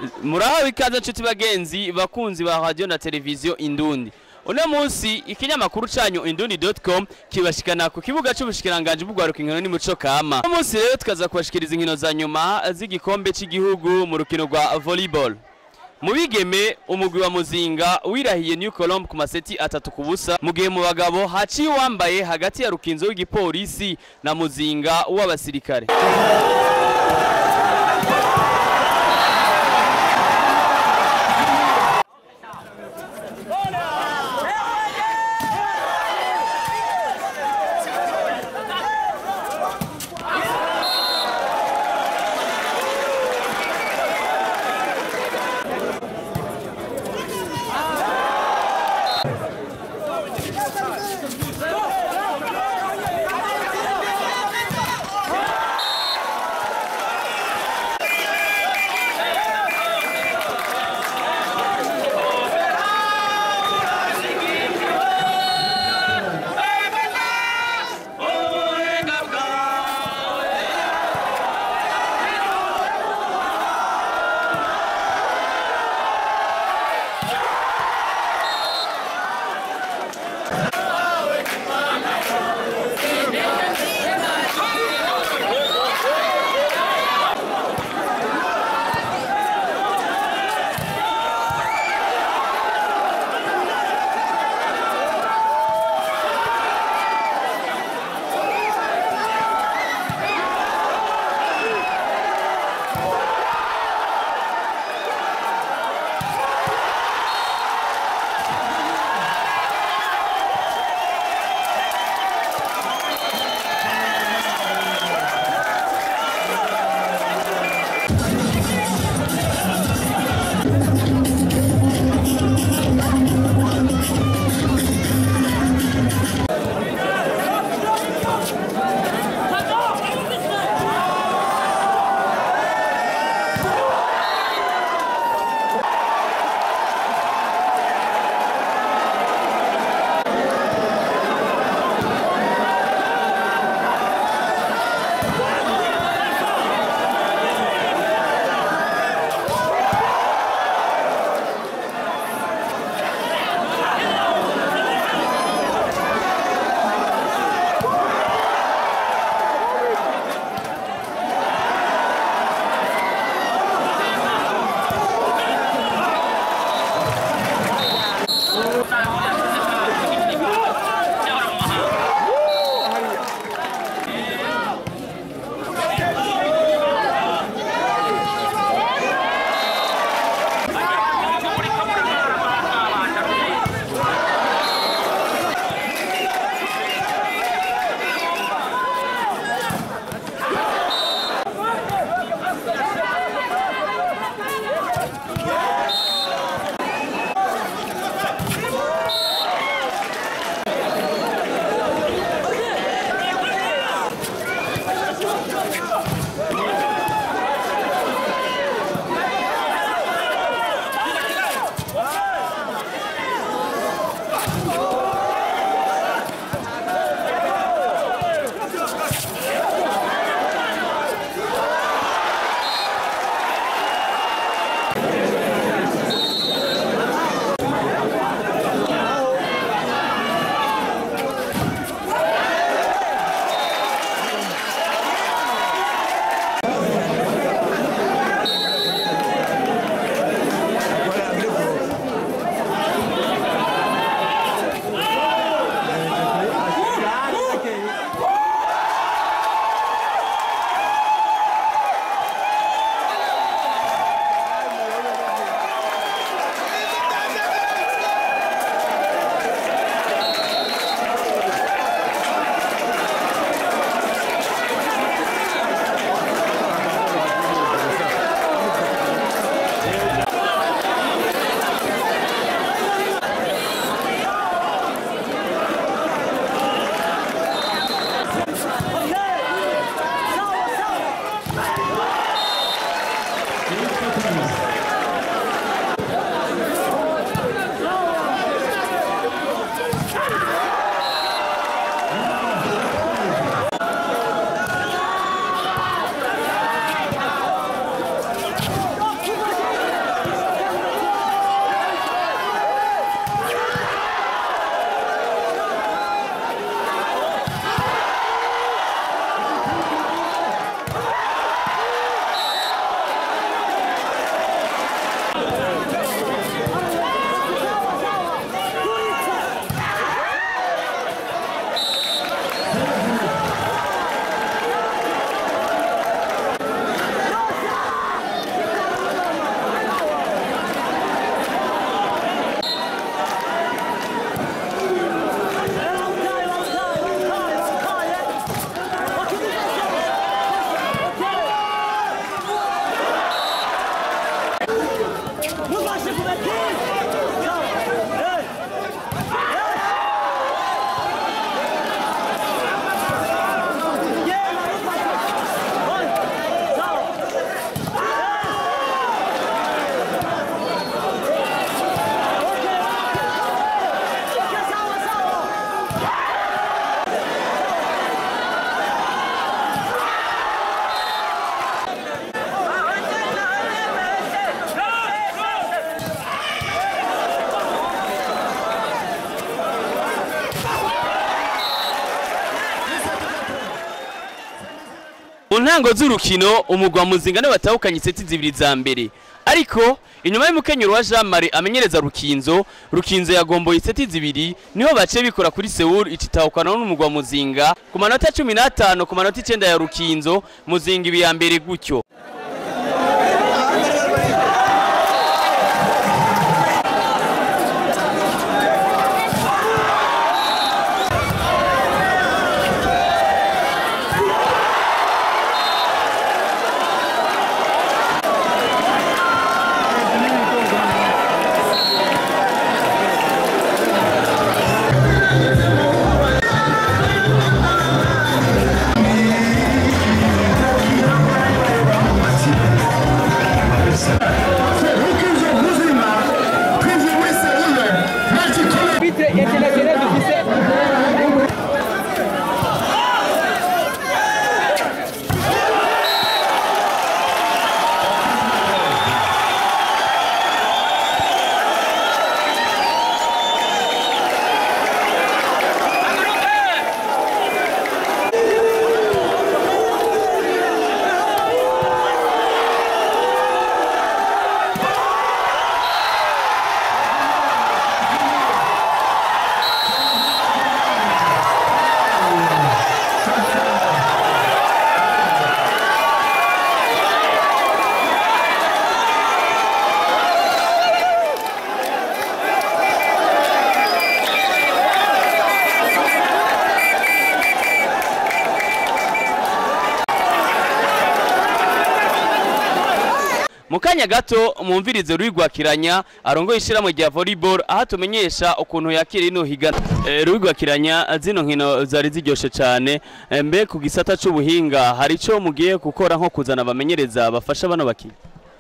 murahawe ikaze nshuti bagenzi bakunzi ba radio na televiziyo indundi uno munsi ikinyamakuru canyu indundi.com kibashikana ku kibuga c'ubushikiranganje bugwaruka inkino n'imico kama uno munsi rero tukaza kubashikiriza inkino za nyuma z'igikombe c'igihugu mu rukino rwa volleyball mu bigeme umugwi wa muzinga wirahiye new colombe ku maseti atatu ku busa mu gihe mu bagabo haciye uwambaye hagati ya rukinzo w'igipolisi na muzinga w'abasirikare ntango z'urukino umugwa muzinga niwe batahukanye iseti zibiri za mbere ariko inyuma y'umukenyero wa Jean Marie amenyereza Rukinzo Rukinzo yagomboye iseti zibiri niho bace bikora kuri Seoul ititahukana n'umugwa muzinga ku manota 15 ku manota 9 ya Rukinzo muzinga ibi ya mbere gutyo mu kanya gato mumvirize rwigwakiranya arongoye ishyirahamwe rya volleyball aho tumenyesha ukuntu yakira ino higana e, rwigwakiranya zino nkino zari ziryoshe cyane e, mbe ku gisata c'ubuhinga hari ico mugiye gukora nko kuzana abamenyereza bafasha bano bakinnyi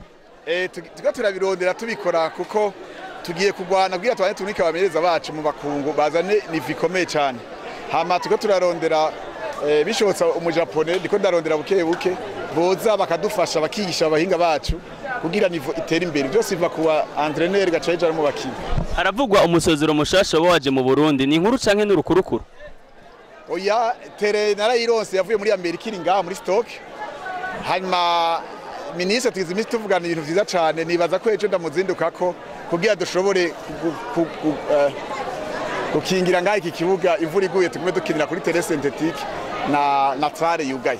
Eh, tugi- tuga turabirondera tubikora kuko tugiye kurwana kugira tubane tunike abamenyereza bacu mu bakungu bazane nivo ikomeye cyane hama tuga turarondera eh, bishobotse umujapone ndiko ndarondera buke buke boza bakadufasha bakigisha abahinga bacu kugira nivo itere imbere byose biva kuwa entraîneur gaca hejuru mu bakinyi haravugwa umusozero mushasha waba waje mu burundi ni inkuru canke n'urukurukuru oya tere narayironse yavuye muri amerika iri ngaha muri stock hanyuma minisitiri tugize iminsi tuvugana ibintu vyiza cane nibaza ko ejo ndamuzindukako kugira dushobore ku- ku- ku- eh, gukingira ngaha iki kibuga imvura iguye tugume dukinira kuri tere synthetique na na trare yugaye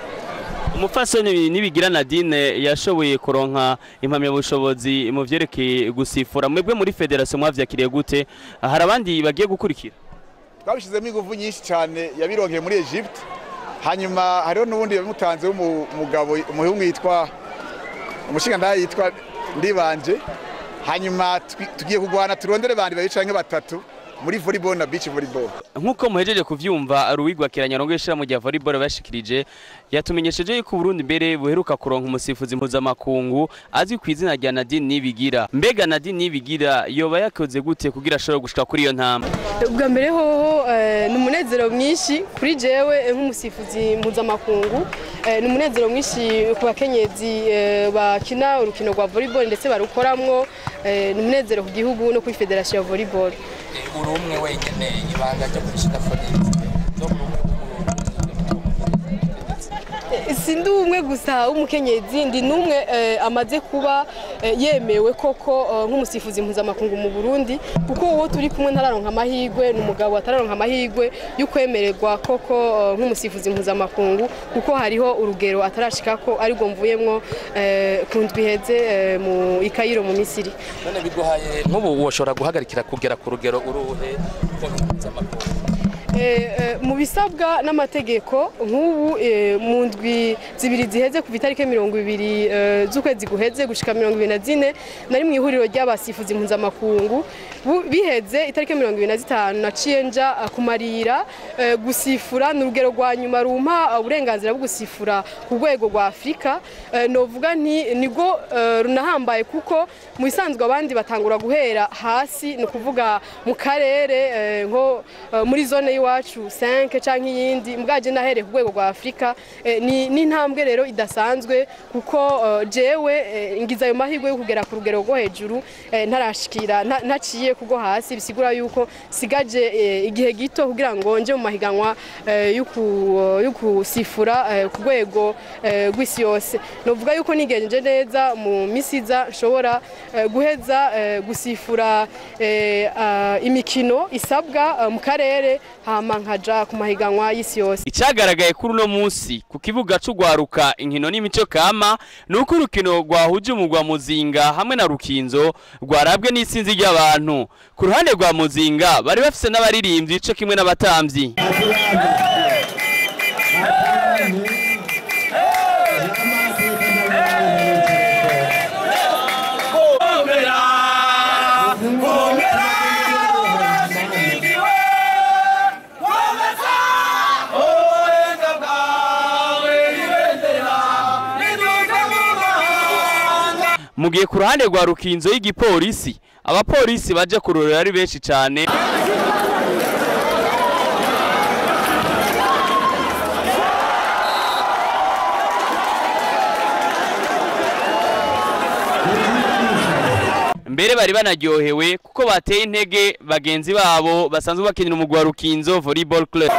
umupfasoni nibigira nadine yashoboye kuronka impamyabushobozi mu vyerekeye gusifura mwebwe muri federasiyo mwavyakiriye gute hari abandi bagiye gukurikira twabishizemo ingufu nyinshi cyane yabironkeye muri Egypte hanyuma hariho n'ubundi yabimutanze w'umugabo umuhungu yitwa umushingantahe yitwa Ndibanje hanyuma twi- tugiye kurwana turondere bandi babiri canke batatu muri volleyball na beach volleyball nk'uko muhejeje kuvyumva ruwigwakiranya arongoye ishirahamwe rya volleyball bashikirije yatumenyesheje yuko uburundi mbere buheruka kuronka umusifuzi mpuzamakungu azwi ku izina rya nadine nibigira mbega nadine nibigira yoba yakoze gute kugira ashobore gushika kuri iyo ntambwe ubwa mbere hoho eh, ni umunezero mwinshi kuri jewe eh, nk'umusifuzi mpuzamakungu Eh, ni umunezero mwinshi ku bakenyezi eh, bakina urukino rwa volleyball ndetse barukoramwo Eh, ni umunezero ku gihugu no kuri federasiyo ya volleyball uri umwe wenyine ibanga ryo kurishida fonete no ku rumwe Eh, si ndi umwe gusa w'umukenyezi ndi n'umwe eh, amaze kuba eh, yemewe koko eh, nk'umusifuzi mpuzamakungu mu burundi kuko uwo turi kumwe ntararonka amahirwe ni umugabo atararonka amahirwe yo kwemererwa koko eh, nk'umusifuzi mpuzamakungu kuko hariho urugero atarashikako aribwo mvuyemwo eh, ku ndwi iheze eh, mu ikayiro mu misiri none biguhaye nk'ubu woshobora guhagarikira kugera ku rugero uruhe rwo mpuzamakungu Eh, eh, mu bisabwa n'amategeko nk'ubu eh, mu ndwi zibiri ziheze kuva itariki mirongo ibiri eh, z'ukwezi guheze gushika mirongo ibiri na zine nari mu ihuriro ry'abasifuzi mpuzamakungu Bu- biheze itariki mirongo ibiri na zitanu naciye nja eh, kumarira eh, gusifura ni urugero rwa nyuma rumpa eh, uburenganzira bwo gusifura ku rwego rwa afurika Eh, novuga nti nibwo eh, runahambaye kuko mu bisanzwe abandi batangura guhera hasi ni ukuvuga mu karere eh, nko eh, muri zone y'iwacu 5 canke iyindi mbwaje nahereye ku rwego rwa Afrika eh, ni ni intambwe rero idasanzwe kuko eh, jewe eh, ngize ayo mahirwe yo kugera ku rugero rwo hejuru eh, ntarashikira nta- ntaciye kugo hasi bisigura yuko sigaje eh, igihe gito kugira ngo nje mu mahiganwa eh, y'uku- y'ukusifura eh, ku rwego eh, rw'isi yose novuga yuko nigenje neza mu misiza nshobora eh, guheza eh, gusifura eh, ah, imikino isabwa eh, mu karere hama nkaja ku mahiganwa y'isi yose Icagaragaye kuri uno munsi ku kibuga c'ugwaruka inkino n'imico kama nuko urukino rwahuje umugwa Muzinga hamwe na Rukinzo rwarabwe n'isinzi ry'abantu ku ruhande rwa Muzinga bari bafise n'abaririmbyi co kimwe n'abatamvyi mu gihe ku ruhande rwa Rukinzo y'igipolisi abapolisi baje kurorera ari benshi cane mbere bari banaryohewe kuko bateye intege bagenzi babo basanzwe bakinira umugwi wa Rukinzo Volleyball Club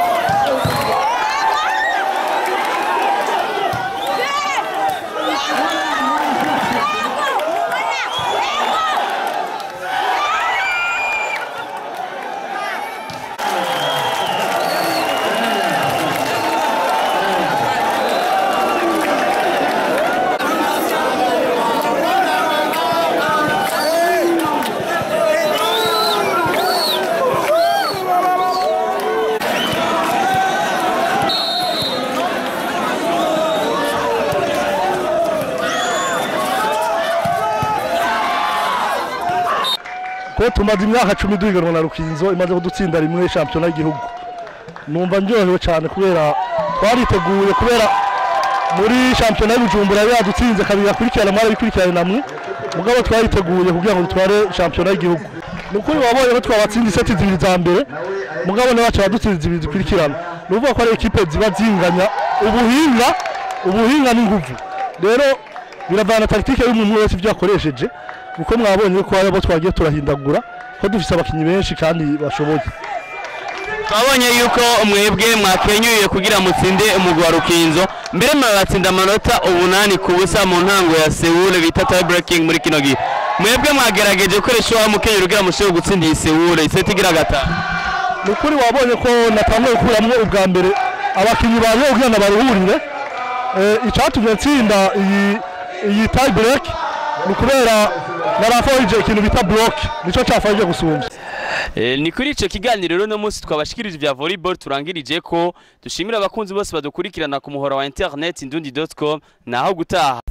ko tumaze imyaka cumi duhiganwa na rukinzo imaze kudutsinda rimwe shampiyona y'igihugu numva ndyohewe cyane kubera twariteguye kubera muri shampiyona y'ubujumbura yari yadutsinze kabiri akurikirana mwari bikurikirane namwe mugabo twariteguye kugira ngo dutware shampiyona y'igihugu ni ukuri wabonye ko twabatsinda iseti zibiri za mbere mugabo nawe baca badutsinda zibiri zikurikirana ni ukuvuga ko ari ekipe ziba zinganya ubuhinga ubuhinga n'inguvu rero biravana tagitike y'umuntu wese ibyo yakoresheje kuko mwabonye ko hari abo twagiye turahindagura ko dufise abakinnyi benshi kandi bashoboye twabonye yuko mwebwe mwakenyuye kugira mutsinde umugwi wa Rukinzo mbere murabatsinda amanota umunani ku busa mu ntango ya Seoul bita tie breaking muri kino gihe mwebwe mwagerageje gukoresha wa mukenyero kugira mushobore gutsinda iyi Seoul iseti igira gatanu ni ukuri wabonye ko natanguye gukuramwo ubwa mbere abakinnyi baje kugira ngo baruhurire Eh, icatumye ntsinda iyi iyi tie break ni ukubera naraforije ikintu bita block nico cafashije gusumvya Eh, ni kuri ico kiganiro rero no munsi twabashikirije vya volleyball turangirije ko dushimira abakunzi bose badukurikirana ku muhora wa internet indundi.com naho gutaha